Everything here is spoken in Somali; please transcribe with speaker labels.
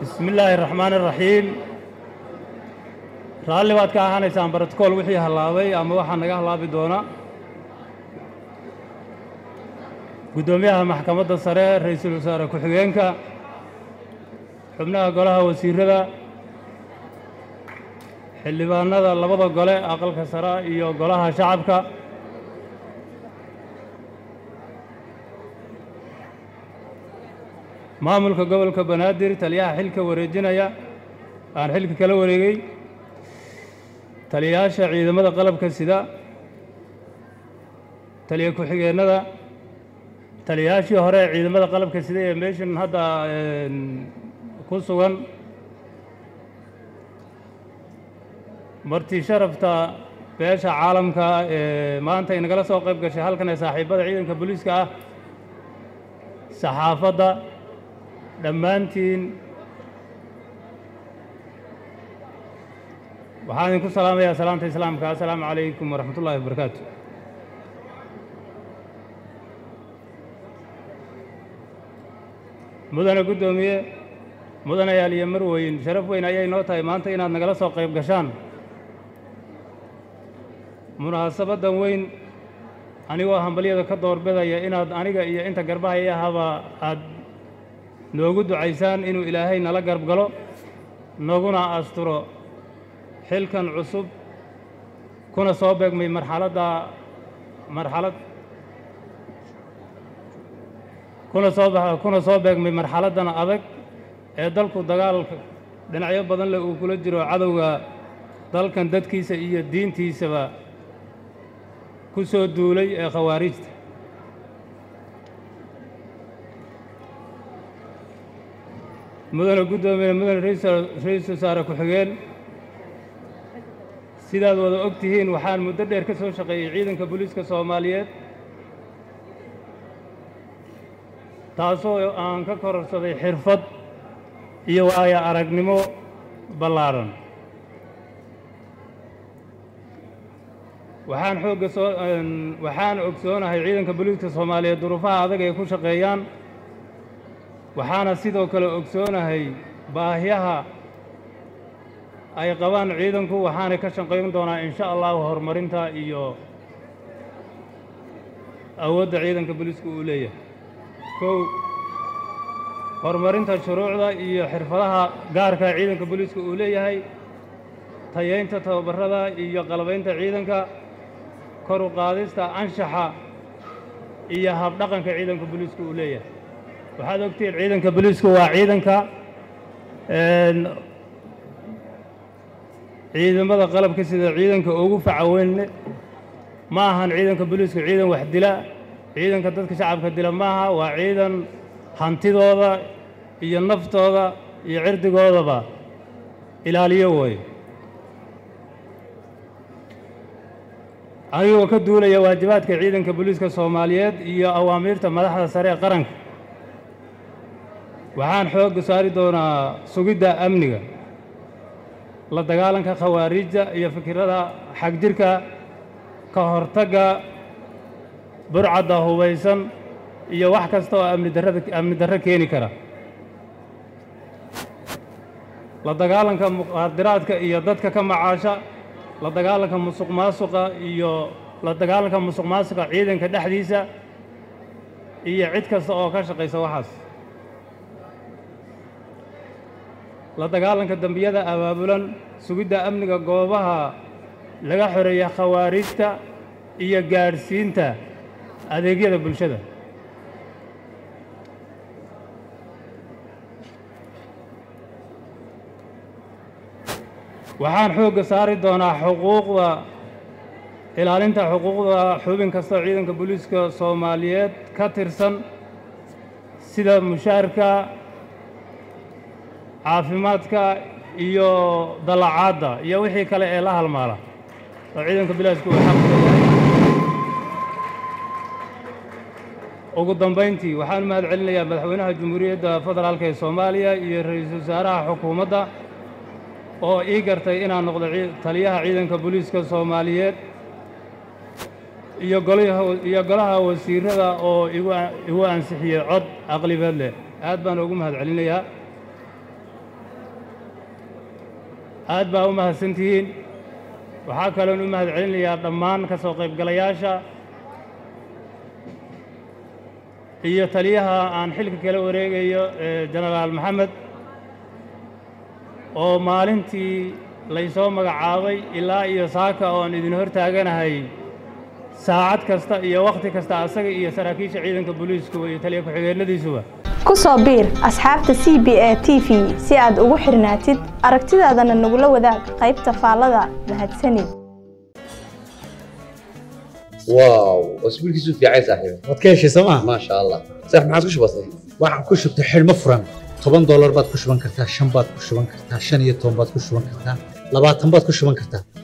Speaker 1: bismi illaahi raxmaani raxiim raalli baad ka ahaanaysaan barotikool wixii hallaabay ama waxaa naga hallaabi doona guddoomiyaha maxkamadda sare ra'iisul wasaare ku-xigeenka xubnaha golaha wasiirada xildhibaanada labada gole aqalka sare iyo golaha shacabka maamulka gobolka banaadir taliyaha xilka wareejinaya aan xilka kala wareegay taliyayaasha ciidamada qalabka sida taliya ku-xigeennada taliyayaashii hore ee ciidamada qalabka sida ee meeshan hadda ku sugan marti sharafta beesha caalamka ee maanta inagala soo qayb gashay halkan ee saaxiibada ciidanka booliiska ah saxaafadda dhammaantiin waxaan idinku salaamayaa salaamta islaamka assalaamu calaykum waraxmat ullaahi wabarakaatu mudane guddoomiye mudane yaaliyo marweyn sharaf weyn ayay noo tahay maanta inaad nagala soo qayb gashaan munaasabaddan weyn anigoo hambalyada ka doorbidaya inaad aniga iyo inta garbahaya ahaba aad noogu ducaysaan inuu ilaahay nala garb galo naguna asturo xilkan cusub kuna soo beegmay marxaladda marxalad kuna soo kuna soo beegmay marxaladdan adag ee dalku dagaalka dhinacyo badan leh uu kula jiro cadowga dalkan dadkiisa iyo diintiisaba ku soo duulay ee khawaarijta mudane guddoomiye mudane ra-iisul wasaare ku-xigeen sidaad wada og tihiin waxaan muddo dheer ka soo shaqeeyey ciidanka booliiska soomaaliyeed taasoo aan ka kororsaday xirfad iyo waayo aragnimo ballaadhan waxaan xoogga soo waxaan ogsoonahay ciidanka booliiska soomaaliyeed duruufaha adag ay ku shaqeeyaan waxaana sidoo kale ogsoonahay baahyaha ay qabaan ciidanku waxaanay ka shaqayn doonaa in sha allahu horumarinta iyo awoodda ciidanka booliisku uu leeyahay kow horumarinta shuruucda iyo xirfadaha gaarka ciidanka booliiska uu leeyahay tayaynta tababarada iyo qalabaynta ciidanka kor u qaadista anshaxa iyo habdhaqanka ciidanka booliisku uu leeyahay waxaad ogtihiin ciidanka booliisku waa ciidanka ciidamada qalabka sida ciidanka ugu facaweynne ma ahan ciidanka booliisku ciidan wax dila ciidanka dadka shacabka dila maaha waa ciidan hantidooda iyo naftooda iyo cirdigoodaba ilaaliyo weeye anigoo ka duulaya waajibaadka ciidanka booliiska soomaaliyeed iyo awaamiirta madaxda sare ee qaranka waxaan xoogga saari doonaa sugidda amniga la dagaalanka khawaariijda iyo fikirada xagjirka ka hortagga burcadda hubaysan iyo wax kasta oo amni darrada amni darro keeni kara la dagaalanka muqaadiraadka iyo dadka ka macaasha la dagaalanka musuq maasuqa iyo la dagaalanka musuq maasuqa ciidanka dhexdiisa iyo cid kasta oo ka shaqaysa waxaas la dagaalanka dembiyada abaabulan sugidda amniga goobaha laga xoreeya khawaarijta iyo gaadhsiinta adeegyada bulshada waxaan xoogga saari doonaa xuquuqda ilaalinta xuquuqda xubin kastoo ciidanka booliiska soomaaliyeed ka tirsan sida mushaarka caafimaadka iyo dallacaadda iyo wixii kale ee la halmaala oo ciidanka bilaasku uu xaq leeyahay ugu dambayntii waxaan u mahad celinayaa madaxweynaha jamhuuriyadda federaalka ee soomaaliya iyo ra-iisul wasaaraha xukuumadda oo ii gartay inaan noqdo taliyaha ciidanka booliiska soomaaliyeed iyo golaha iyo golaha wasiirada oo igu igu ansixiyey cod aqlibeed leh aad baan ugu mahad celinayaa aad baa u mahadsantihiin waxaa kaloon u mahad celinayaa dhammaan ka soo qaybgalayaasha iyo taliyaha aan xilka kala wareegayo ee jenaraal maxamed oo maalintii laysoo magacaabay ilaa iyo saaka oon idin hor taaganahay saacad kasta iyo wakhti kasta asaga iyo saraakiisha ciidanka booliiskuba iyo taliya ku-xigeenadiisuba
Speaker 2: ku soo biir asxaabta c b a t v si aad ugu xirnaatid aragtidaadana nagula wadaag qaybta faallada mahadsanid
Speaker 3: واو اسبوع كيسو في عايز صاحبي
Speaker 4: waad ka heshay sooma
Speaker 3: ما شاء الله صح ما عاد وش بصي
Speaker 4: waxaad ku shubtay xidhmo furan toban doolar baad ku shuban kartaa shan baad ku shuban kartaa shan iyo toban baad ku shuban kartaa labaatan baad ku shuban kartaa